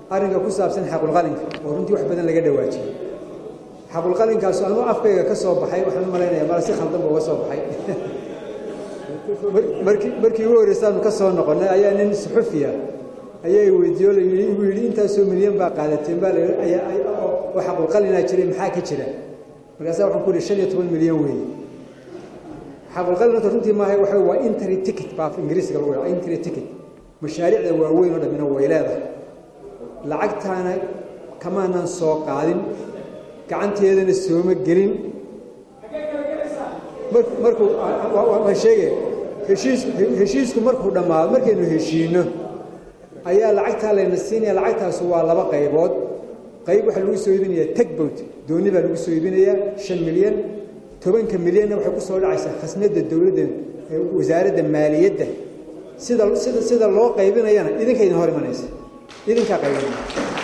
arrinka ku saabsan xaqulqalinka oo runtii wax badan laga dhawaajiyey xaqulqalinkaas anuu afkayga ka soo baxay waxaan u malaynayaa mala si khaldan ba uga soo baxay markii markii ugu horreysaanu ka soo noqonnay ayaa nin suxufiya ayaa weydiiyo la yidhi igu yidhi intaasoo milyan baa qaadateen baa oo xaqulqalinaa jiray maxaa ka jira markaasaa waxaan ku yidhi shan iyo toban milyan weeye xaqulqalin horta runtii maahay waxa waa intry ticket baa ingiriisiga lagu yidhaha intry ticket mashaariicda waaweyn oo dhammina way leedahay lacagtaana kamaanan soo qaadin gacanteedana sooma gelin markuu waan sheegaya heshiis heshiisku markuu dhammaado markaynu heshiino ayaa lacagtaa layna siinaya lacagtaas waa laba qaybood qayb waxaa lagu soo iibinayaa tagbot dooni baa lagu soo iibinayaa shan milyan tobanka milyanna waxay ku soo dhacaysaa khasnadda dowladda wasaaradda maaliyadda sida sida sida loo qaybinayana idinka idin hor imanaysa idinkaa qaybinaya